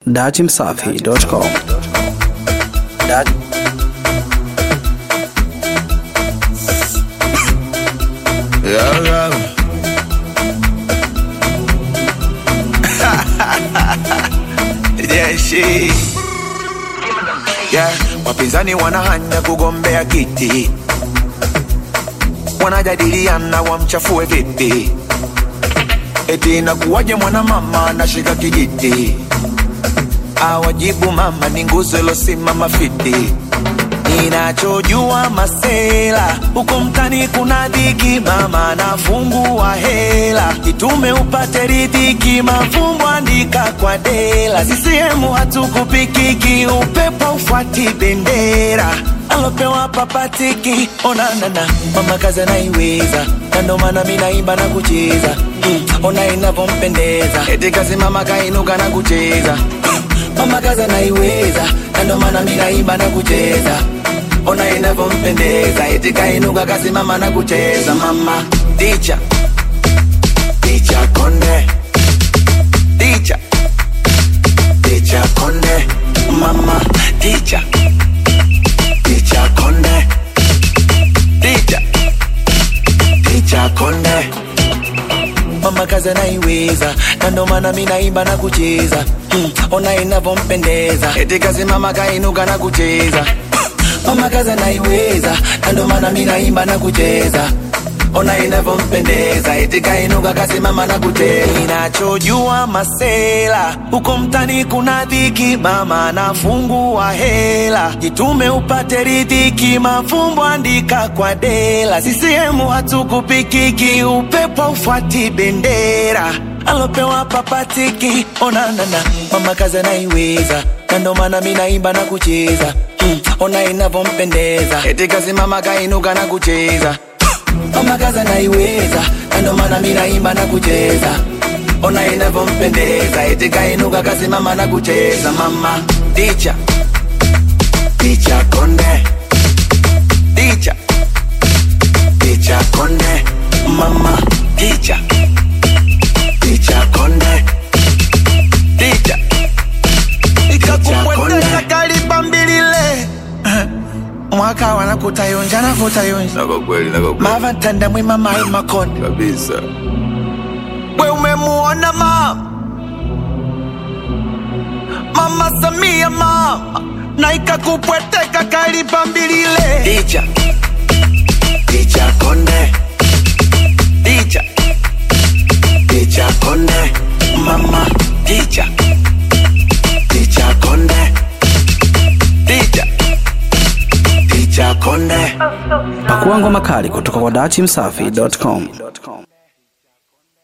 datimsafi.com. Dat Yeah, yeah. yeah, she. Yeah, wapinzani wanahanya kugombea kiti, wanajadiliana wamchafue vipi, eti inakuwaje mwanamama anashika kijiti, awajibu mama ni nguzo ilosimama fiti Ninachojua masela huko mtani kuna dhiki, mama anafungua hela, itume upate ridhiki, mafumbo andika kwa dela. CCM hatukupikiki, upepo ufuati bendera alopewa papatiki, onanana mama kazi anaiweza, na ndo maana mi naimba na kucheza mm, ona inavyompendeza, eti kazi mama kainuka na kucheza mama kazi anaiweza, na ndo maana mi naimba na kucheza ona inavyompendeza, eti kainuka kasimama na kucheza. Mama ticha ticha konde ticha ticha konde mama ticha ticha konde ticha ticha konde mama kazi anaiweza, na ndo maana mi naimba na kucheza mm, ona inavyompendeza, eti kazi mama kainuka na kucheza mama kazi anaiweza, na ndo maana mi naimba na kucheza ona inavyompendeza, eti kainuka kasimama na kucheza. Ninachojua masela huko mtani kuna dhiki, mama anafungua hela, jitume upate ridhiki, mafumbo andika kwa dela. CCM hatukupikiki, upepo ufuati bendera alopewa papatiki, onanana mama kazi anaiweza, na ndo maana mi naimba na kucheza mm, ona inavyompendeza, eti kasimama kainuka na kucheza mama kazi anaiweza, na ndo maana mi naimba na kucheza ona inavyompendeza, eti kainuka kasimama na kucheza. Mama ticha ticha konde ticha ticha konde mama ticha ticha konde ticha ikakupweteka kalipambilile mwaka wanakutayonja nakutayonja Na kwa kweli, na kwa kweli mavatanda mwima mai makonde kabisa. we umemuona mama mama Samia mama na ikakupweteka kalipambilile ticha ticha konde ticha ticha konde mama ticha ticha konde ticha ticha konde Pakua ngoma kali kutoka kwa datimsafi.com.